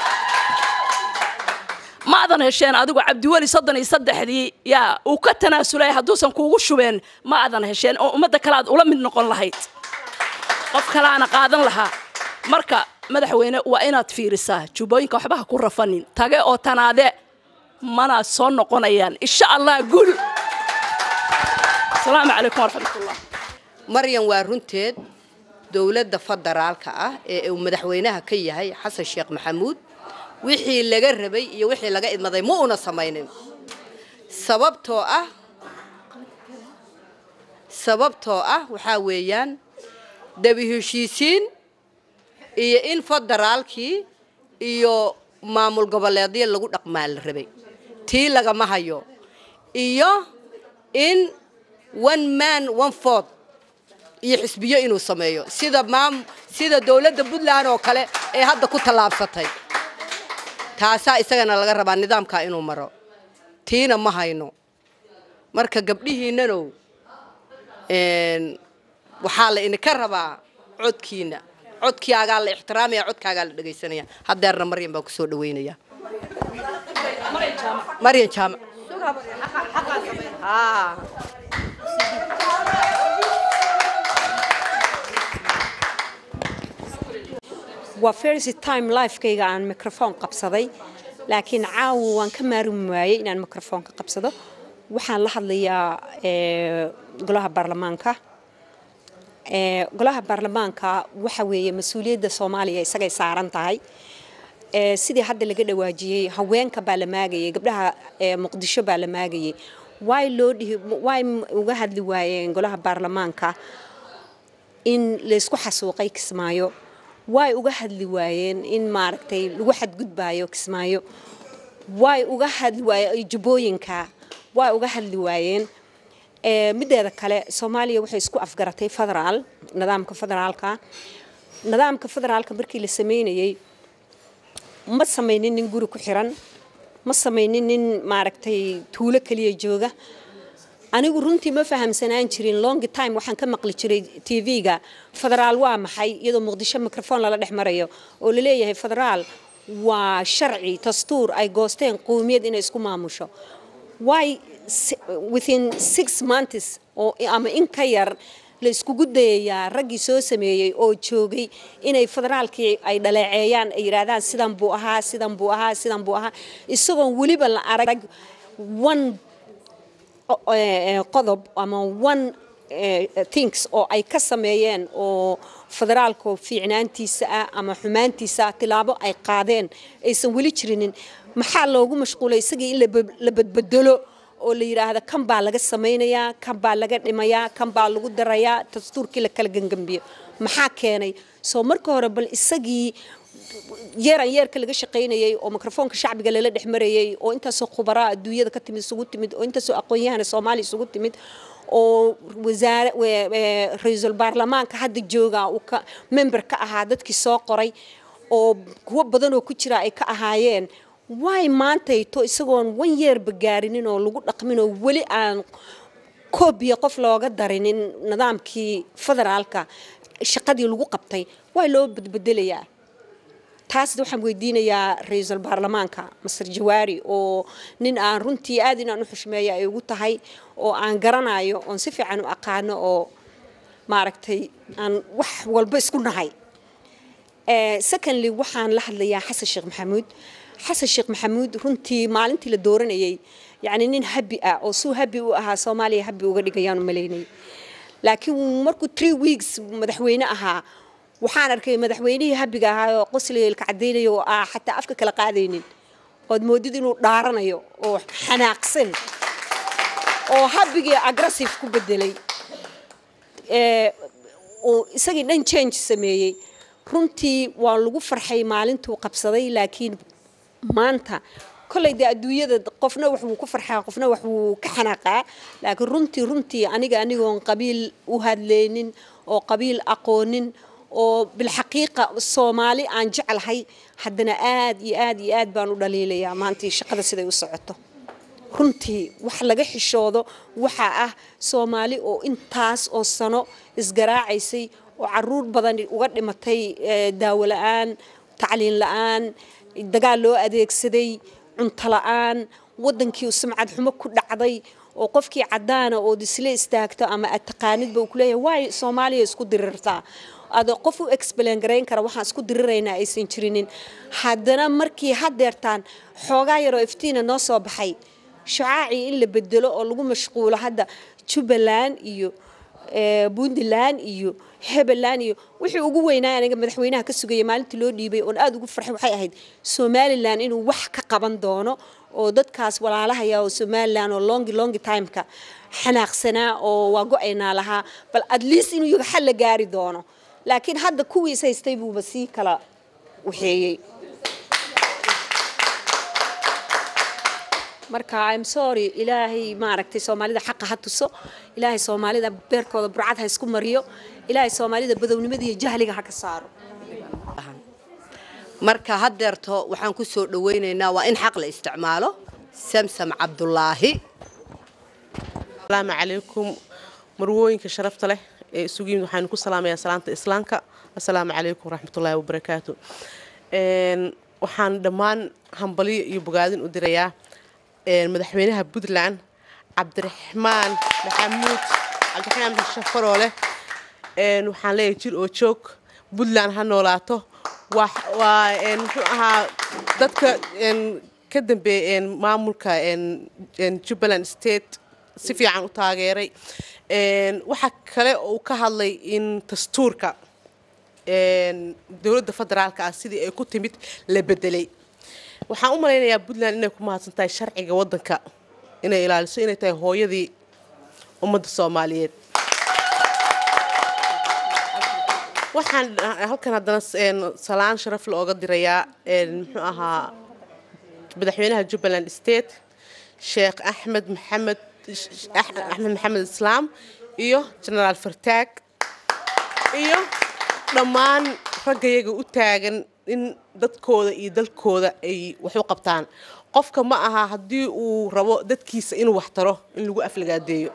ma adan hesheen adigu cabdiweli soddon iyo saddexdii yaa uu ka tanaasulay hadduusan kuugu shubeen ma adan hesheen oo ummadda kale aad ula mid noqon lahayd qof kalaana qaadan lahaa marka madaxweyne waa inaad fiirisaa jubbooyinka waxba ha ku rafanin tage oo tanaade mana soo noqonayaan insha allah guul asalaamu calaykum waraxmatullah maryan waa runteed dowladda federaalka ah ee uu madaxweynaha ka yahay xasan sheekh maxamuud wixii laga rabay iyo wixii laga idmaday ma una samaynin sababtoo ah sababtoo ah waxaa weeyaan dabi heshiisiin iyo in federaalkii iyo maamul goboleedyo lagu dhaqmaa la rabay tii lagama hayo iyo in one man one ford iyo xisbiyo inuu sameeyo sida maam sida dowladda puntland oo kale ee hadda ku tallaabsatay taasaa isagana laga rabaa nidaamkaa inuu maro tiina ma hayno marka gabdhihiinnanow waxaa la idinka rabaa codkiina codkaagaa la ixtiraamaya codkaagaa la dhegaysanaya haddeerna maryan baan kusoo dhaweynaya maryan jaamac waa first time lifekayga aan microphone qabsaday laakiin caawa waan ka maarumi waayey inaan microphone ka qabsado waxaan la hadlayaa golaha baarlamaanka golaha baarlamaanka waxa weeye mas-uuliyadda soomaaliya isagay saaran tahay sidii hadda laga dhawaajiyey haweenka baa la maagayay gabdhaha muqdisho baa la maagayay waay loo dhihi waay uga hadli waayeen golaha baarlamaanka in laysku xasuuqay kismaayo way uga hadli waayeen in maaragtay lagu xadgudbaayo kismaayo way uga hadli waayeen jubbooyinka way uga hadli waayeen mideeda kale soomaaliya waxay isku afgaratay federaal nidaamka federaalka nidaamka federaalka markii la sameynayey ma samaynin nin guri ku xiran ma samaynin nin maaragtay tuulo keliya jooga anigu runtii ma fahamsanaan jirin long time waxaan ka maqli jiray tv-ga federaal waa maxay iyadoo muqdisho microphone lala dhex marayo oo laleeyahay federaal waa sharci dastuur ay goosteen qowmiyad inay isku maamusho way within six months oo ama in ka yar la iskugu dayayaa raggii soo sameeyey oo joogay inay federaalkii ay dhaleeceeyaan ay yidhaahdaan sidan buu ahaa sidan buu ahaa sidan buu ahaa isagoon weliba la arag one qodob ama one things oo ay ka sameeyeen oo federaalka fiicnaantiisa ah ama xumaantiisa tilaabo ay qaadeen aysan weli jirinin maxaa loogu mashquulay isagii in la badbedelo oo la yidhaahda kan baa laga samaynayaa kan baa laga dhimayaa kan baa lagu darayaa dastuurkii la kala gangambiyo maxaa keenay soo marka hore bal isagii yeeran yeerka laga shaqaynayay oo mikrofoonka shacbiga lala dhex marayay oo intaasoo khubaraa adduunyada ka timid isugu timid oo intaasoo aqoon-yahana soomaaliya isugu timid oo wasaare ra-iisul baarlamaanka hadda jooga uu ka member ka ahaa dadkii soo qoray oo kuwo badan oo ku jira ay ka ahaayeen waay maantayto isagoon wan yeerba gaarinin oo lagu dhaqmin oo weli aan koobiya qof looga darinin nidaamkii federaalka shaqadii lagu qabtay waa loo badbedelayaa taasna waxaan weydiinayaa ra-iisul baarlamaanka master jawaari oo nin aan runtii aad inaan u xushmeeya ay ugu tahay oo aan garanayo oon si fiican u aqaano oo maaragtay aan wax walba isku nahay secondly waxaan la hadlayaa xasan sheekh maxamuud xasan sheekh maxamuud runtii maalintii la dooranayay yacni nin habi ah oo suu habi u ahaa soomaaliya habi uga dhigayaan u malaynay laakiin markuu three weeks madaxweyne ahaa waxaan arkay madaxweynihii habiga ahaa oo qosliga ilka cadaynayo oo ah xataa afka kala qaadaynin ood moodid inuu dhaaranayo oo xanaaqsan oo habigii aggressive ku bedelay ee, uu isagii dhan change sameeyey runtii waa lagu farxay maalintuu qabsaday laakiin maanta kolley dee adduunyada qofna wax wuu ku farxaa qofna wax wuu ka xanaaqaa laakiin runtii runtii aniga anigoon qabiil u hadlaynin oo qabiil aqoonin oo bilxaqiiqa soomaali aan jeclahay haddana aad iyo aad iyo aad baan u dhaliilayaa maantii shaqada siday u socoto runtii wax laga xishoodo waxaa ah soomaali oo intaas oo sano isgaraacaysay oo caruur badan uga dhimatay eh, daawo la-aan tacliin la-aan dagaal loo adeegsaday cunto la-aan wadankii sumcad xumo ku dhacday oo qofkii cadaana ood isla istaagto ama aad taqaanidba uu kuleeyahay waay soomaaliya isku dirirtaa adoo qof u explain garayn kara waxaan isku diriraynaa aysan jirinin haddana markii hadeertaan xoogaa yaroo iftiina noo soo baxay shacaacii in la bedelo oo lagu mashquulo hadda jubbaland iyo eh, puntland iyo hebeland iyo wixii ugu weynaa aniga madaxweynaha ka sugaya maalintii loo dhiibay oon aada ugu farxay waxay ahayd somalilan inuu wax ka qaban doono oo dadkaas walaalahaya oo somalilan oo longi longi timeka xanaaqsanaa oo waa go-aynaa lahaa bal at least inuu yaga xal la gaari doono laakiin hadda kuwiis haystay buuba sii kala waxeeyey marka im sorry ilaahay maaragtay soomaalida xaqa ha tuso ilaahay soomaalida beerkooda burcad ha isku mariyo ilaahay soomaalida badownimada iyo jahliga ha ka saaro marka haddeerto waxaan ku soo dhawaynaynaa waa in xaq la isticmaalo samsam cabdulaahi asalaamu calaykum marwooyinka sharafta leh ee isugu yimid waxaanu ku salaamayaa salaanta islaamka assalaamu calaykum waraxmatullaahi wabarakaatu Een, waxaan dhammaan hambalyo iyo bogaadin u dirayaa een, madaxweynaha puntland cabdiraxmaan maxamuud cabdiraxmaan maxamed shafaroole Een, waxaan leeyahay jir oo joog puntland ha noolaato waa waa een, muxuu ahaa dadka een, ka dambeeya een, maamulka een, een, jubbaland state si fiican u taageeray Een, waxa kale oo uu ka hadlay in dastuurka een, dowladda federaalka ah sidii ay ku timid la bedelay waxaan u malaynayaa puntland inay ku mahadsan tahay sharciga waddanka inay ilaaliso inay tahay hooyadii ummadda soomaaliyeed waxaan halkan haddana een, salaan sharaf looga dirayaa een, muxuu ahaa madaxweynaha jubbaland state sheekh axmed maxamed Ax- axmed maxamed islaam iyo genaraal fartaag iyo dhammaan raggayaga u taagan in dadkooda iyo dalkooda ay wax u qabtaan qofka ma aha haddii uu rabo dadkiisa inuu wax taro in lagu aflagaadeeyo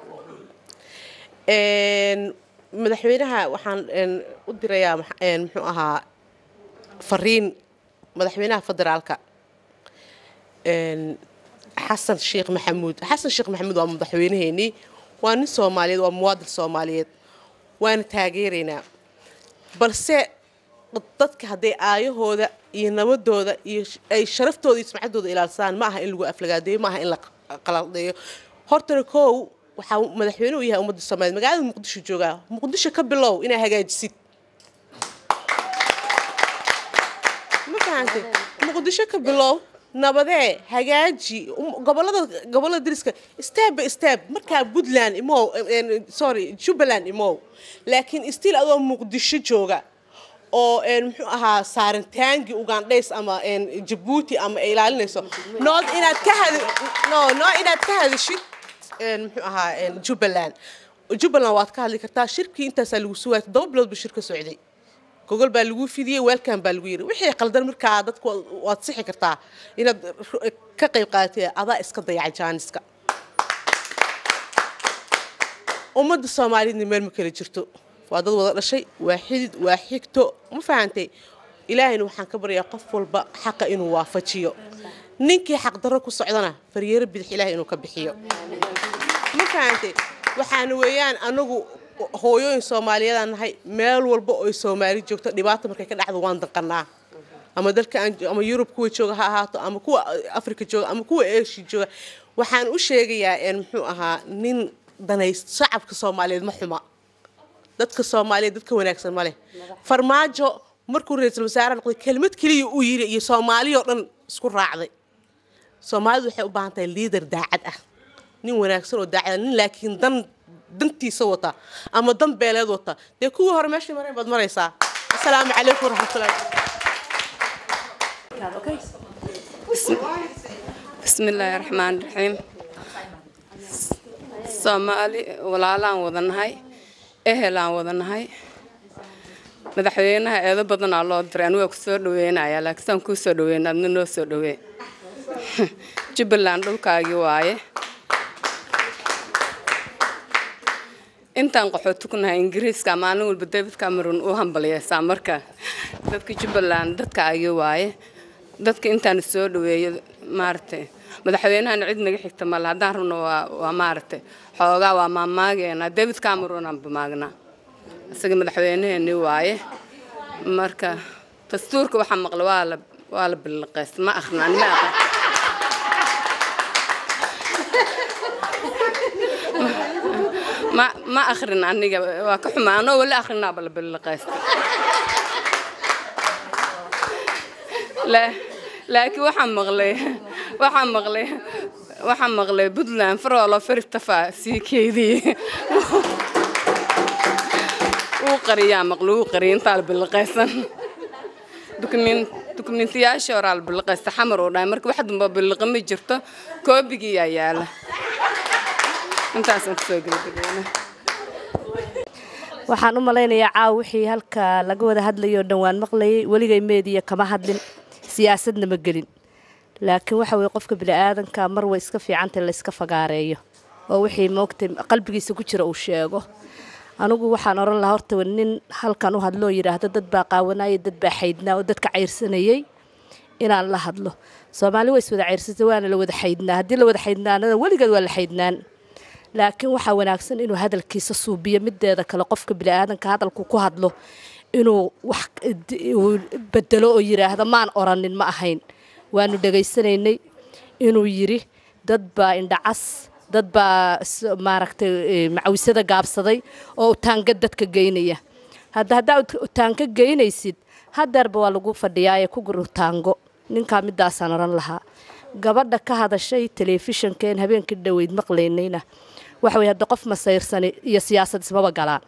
Een, madaxweynaha waxaan een, u dirayaa max- een, muxuu ahaa fariin madaxweynaha federaalka een, xasan sheekh maxamuud xasan sheekh maxamuud waa madaxweynaheenii waa nin soomaaliyeed waa muwaadin soomaaliyeed waana taageeraynaa balse dadka hadday aayahooda iyo nabadooda iyo sh- ay sharaftooda iyo sumcaddooda ilaalsadaan ma aha in lagu aflagaadeeyo ma aha in la q- qaldeeyo hortana kow waxaa madaxweyne u yahay ummadda soomaaliyeed magaalada muqdisho joogaa muqdisho ka bilow inaa hagaajisid ma fahantay muqdisho ka bilow nabadee hagaaji um- gobolada gobolada dariska step by step markaa puntland imow eh, eh, sorry jubbaland imow laakiin still adoo muqdisho jooga oo een, muxuu ahaa saaritaangi ugandhays ama een, jabuuti ama ay ilaalinayso nood inaad ka hadi no no inaad ka hadishid een, muxuu ahaa een, jubbaland jubbaland waad ka hadli kartaa shirkii intaasaa lagu sugaaya toddoba bilood buu shirka socday gogol baa lagu fidiyey weelkan baa lagu yiri wixii qaldan markaa dadku waad- waad sixi kartaa inaad ru- ka qayb qaadatay adaa iska dayaca jaaniska ummadda soomaaliyeedna meel ma kala jirto waa dad wada dhashay waa xidid waa xigto ma fahantay ilaahayna waxaan ka baryaa qof walba xaqa inuu waafajiyo ninkii xaqdarro ku socdana faryeero bidix ilaahay inuu ka bixiyo ma fahantay waxaana weeyaan anagu hooyooyin soomaaliyeedaan nahay meel walba oo ay soomaali joogto dhibaato markay ka dhacdo waan danqanaa ama dalka aan jo- ama yurub kuwa jooga ha ahaato ama kuwa afrika jooga ama kuwa eeshi jooga waxaan u sheegayaa een muxuu ahaa nin danayst shacabka soomaaliyeed ma xuma dadka soomaaliyeed dadka wanaagsan ma leh farmaajo markuu ra-iisul wasaare noqday kelmad keliya uu yiri iyo soomaaliyoo dhan isku raacday soomaalidu waxay u baahan tahay liidar daacad ah nin wanaagsan oo daacada nin laakiin dan dantiisa wata ama dan beeleed wata dee kuwii hore meeshii mareen baad maraysaa asalaamu calaykum waraxmatullahi بسم الله الرحمن الرحيم soomaali walaalaan wadanahay ehelaan wadanahay madaxweynaha eedo badanaa loo diray anigu waa kusoo dhaweynayaa laakiin saan kuu soo dhaweyn adna noo soo dhawee jubbaland dhulkaagii waaye intaan qaxooti ku nahay ingiriiska maalin walba david cameron u hambaliyeysaa marka dadka jubbaland dadkaagii waaye dadka intaan soo dhaweeyo maaragtay madaxweynahana cid naga xigta male haddaan rabno waa waa maaragtay xoogaa waa maamaageena david cameron aan bamaagnaa isaga madaxweynaheeni waaye marka dastuurka waxaa maqla waa la waa la biliqays ma akhrin ani ma aqrin ma ma akhrin aniga waa ka xumaa anoo wali akhrinaaba la biliqaysta laakiin waxaan maqlay waxaan maqlay waxaan maqlay puntland faroolo faristafa sii keydii wuu qariyaa maqlay wuu qariyay intaa la biliqaysan dukumentiyaashii horaa la biliqaysta xamar oo dhahay marka wax damba biliqa ma jirto koobigii yaa yaala intaasaan kusoo gebagabeyna waxaan u malaynayaa caaw wixii halka laga wada hadlayay oo dhan waan maqlayay weligay meediya kama hadlin siyaasadna ma gelin laakiin waxa weye qofka bini'aadanka mar way iska fiicantay la iska fagaareeyo oo wixii moogtay qalbigiisa ku jira uu sheego anigu waxaan oran lahaa horta nin halkan u hadloo yidhaahdo dad baa qaawanaya dad baa xaydnaa oo dadka cayrsanayay inaan la hadlo soomaali waa is wada cayrsatay waana la wada xaydnaa haddii la wada xaydnaanana weligeed waa la xaydnaan laakiin waxaa wanaagsan inuu hadalkiisa suubiyo mideeda kale qofka bini'aadanka hadalku ku hadlo inuu wax bedelo oo yidhaahdo maan oranin ma ahayn waanu dhegaysanaynay inuu yidhi dad baa indhacas dad baa maaragtay macawisada gaabsaday oo utaanga dadka geynaya hadda haddaa utaanka geynaysid hadeerba waa lagu fadhiyaa ee ku gur utaango ninkaa midaasaan oran lahaa gabadha ka hadashay telefishonkeen habeenkii dhoweyd maqlaynayna waxa weye hadda qof masayrsani iyo siyaasad ismaba galaan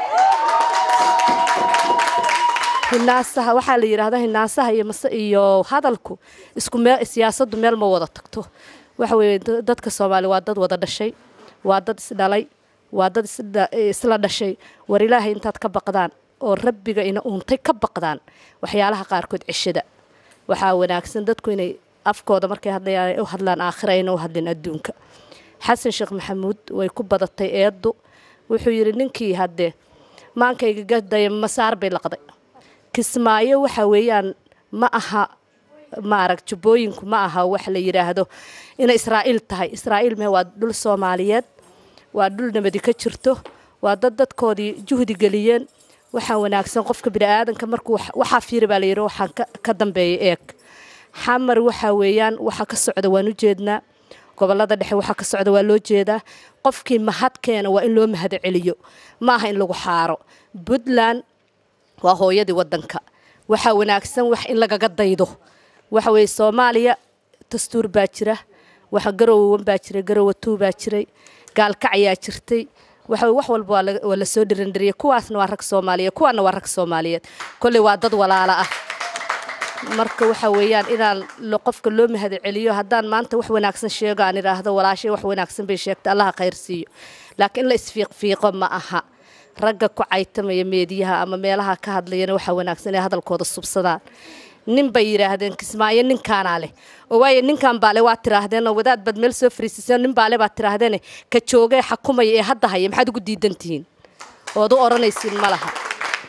hinaasaha waxaa la yidhaahdaa hinaasaha iyo mase iyo hadalku isku meel siyaasaddu meel ma wada tagto waxa weeye dadka soomaali waa dad wada dhashay waa dad isdhalay waa dad isla dhashay war ilaahay intaad ka baqdaan oo rabbiga ina uuntay ka baqdaan waxyaalaha qaarkood ceshada waxaa wanaagsan dadku inay afkooda markay hadlayaan u hadlaan aakhira ayna u hadlin adduunka xasan sheekh maxamuud way ku badatay eeddu wuxuu yidhi ninkii haddee maankayga gadaya masaar bay laqday kismaayo waxa weeyaan ma aha maarag jubbooyinku ma aha wax la yidhaahdo inay israa'iil tahay israa'iil me waa dhul soomaaliyeed waa dhul nabadi ka jirto waa dad dadkoodii juhdi geliyeen waxaa wanaagsan qofka bini'aadanka markuu waxaa fiiri baa layidhi waxaan ka dambeeya eeg xamar waxa weeyaan waxa ka socda waan u jeednaa gobolada dhexe waxa ka socda waa loo jeedaa qofkii mahadkeena waa in loo mahad celiyo ma aha in lagu xaaro puntland waa hooyadii wadanka waxaa wanaagsan wax in lagaga daydo waxa weeye soomaaliya dastuur baa jira waxa garowan baa jiray garowa tuu baa jiray gaalkacayaa jirtay waxa wax walba waa lasoo dhirandariyay kuwaasna waa rag soomaaliyeed kuwaana waa rag soomaaliyeed kolley waa dad walaala ah marka waxa weeyaan inaan qofka loo mahad celiyo haddaan maanta wax wanaagsan sheego aan idhaahdo walaashay wax wanaagsan bay sheegtay allaha khayr siiyo laakiin in la isfiiqfiiqo ma aha ragga ku caytamaya meediyaha ama meelaha ka hadlayana waxaa wanaagsan inay hadalkooda subsadaan nin bay yidhaahdeen kismaayo ninkaanaa leh oo waayo ninkan baale waa tiraahdeen oo wadaad baad meel soo fariisiseen nin baale baad tiraahdeen ka joogee xakumaya ee hadda haya maxaad ugu diidantihiin ood u odhanaysiin ma laha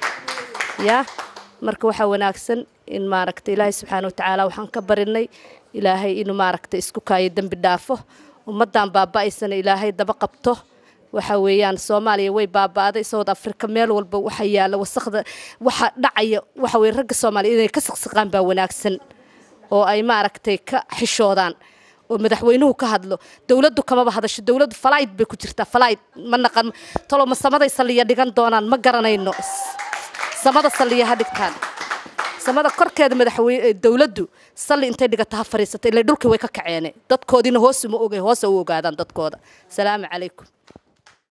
yaa marka waxaa wanaagsan in maaragta ilaahay subxaana watacaala waxaan ka barinay ilaahay inuu maaragta isku kaayo dembi dhaafo ummaddan baaba'aysana ilaahay daba qabto waxa weeyaan soomaaliya way baaba'day south africa meel walba waxa yaala wasaqda waxa dhacaya waxa weye ragga soomaaliya inay ka siqsiqaan baa wanaagsan oo ay maaragtay ka xishoodaan oo madaxweynuhu ka hadlo dowladdu kamaba hadasho dowladdu falayd bay ku jirtaa falayd ma naqan talo ma samaday saliya dhigan doonaan ma garanayno samada saliya ha dhigtaan samada korkeeda madaxweyne dowladdu salli intay dhigata ha fariisata ilaa dhulkii way ka kaceene dadkoodiina hoos uma oge hoos u ogaadaan dadkooda salaamu calaykum